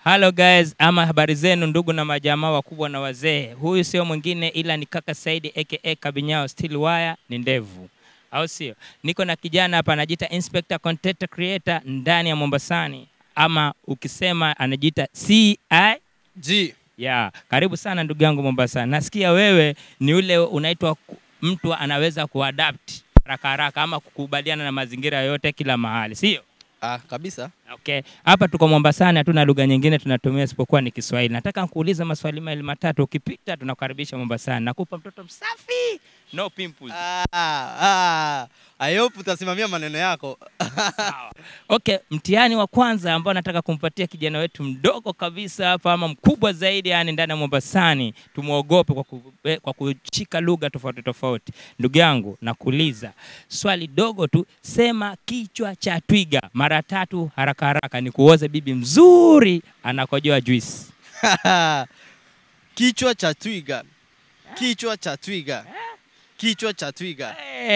Hello guys, ama habari zenu ndugu na majamaa wakubwa na wazee. Huyu sio mwingine ila ni kaka Saidi aka Kabinyao Steel Wire ni ndevu. Au sio? Niko na kijana hapa anajiita Inspector Content Creator ndani ya Mombasani ama ukisema anajiita CI G. ya karibu sana ndugu yangu Mombasa. Nasikia wewe ni ule unaitwa ku- mtu anaweza kuadapt haraka haraka ama kukubaliana na mazingira yote kila mahali, sio? Ah, kabisa. Okay, hapa tuko Mombasani, hatuna lugha nyingine tunatumia isipokuwa ni Kiswahili. Nataka nikuulize maswali mawili matatu, ukipita tunakukaribisha Mombasani. Nakupa mtoto msafi, no pimples. Ah, ah. I hope utasimamia maneno yako. Sawa. Okay, mtihani wa kwanza ambao nataka kumpatia kijana wetu mdogo kabisa hapa ama mkubwa zaidi, yani ndani ya Mombasani, tumwogope kwa, ku, eh, kwa kushika lugha tofauti tofauti. Ndugu yangu, nakuuliza swali dogo tu, sema kichwa cha twiga mara tatu haraka haraka, ni kuoze bibi mzuri anakojoa juice. Kichwa cha twiga. Kichwa cha twiga. Kichwa cha twiga.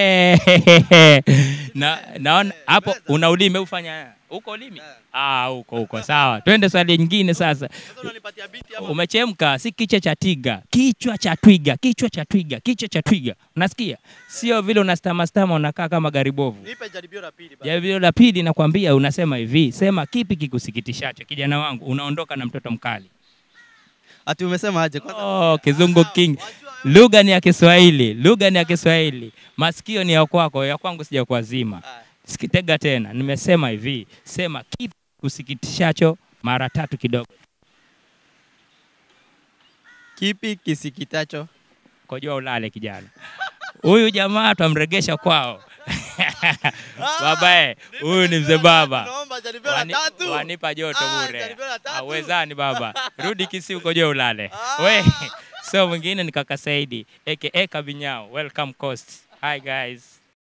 na naona hapo una ulimi ufanya huko ulimi ah, huko huko sawa. Twende swali nyingine sasa. Sasa unanipatia biti ama Umechemka, si kichwa cha twiga, kichwa cha twiga, kichwa cha twiga, kichwa cha twiga. Unasikia? Sio vile unastama stama unakaa kama garibovu. nipe jaribio la pili basi. Jaribio la pili nakwambia, unasema hivi, sema kipi kikusikitishacho kijana wangu, unaondoka na mtoto mkali. Ati umesema aje kwanza? Oh, kizungu king. Lugha ni ya Kiswahili, lugha ni ya Kiswahili, masikio ni ya kwako, ya kwangu sijakuazima. Ah, Sikitega tena, nimesema hivi, sema kipi kusikitishacho mara tatu kidogo. Kipi kisikitacho? Kojoa ulale kijana. Huyu jamaa twamregesha kwao. Babae, huyu ni mzee baba. Naomba jaribio la Wani, tatu. wanipa joto Ah, bure. jaribio la tatu. Awezani baba. Rudi Kisii ukojoe ulale. Ah. We, so mwingine ni kaka Saidi aka Kabinyao. Welcome Coast. Hi guys.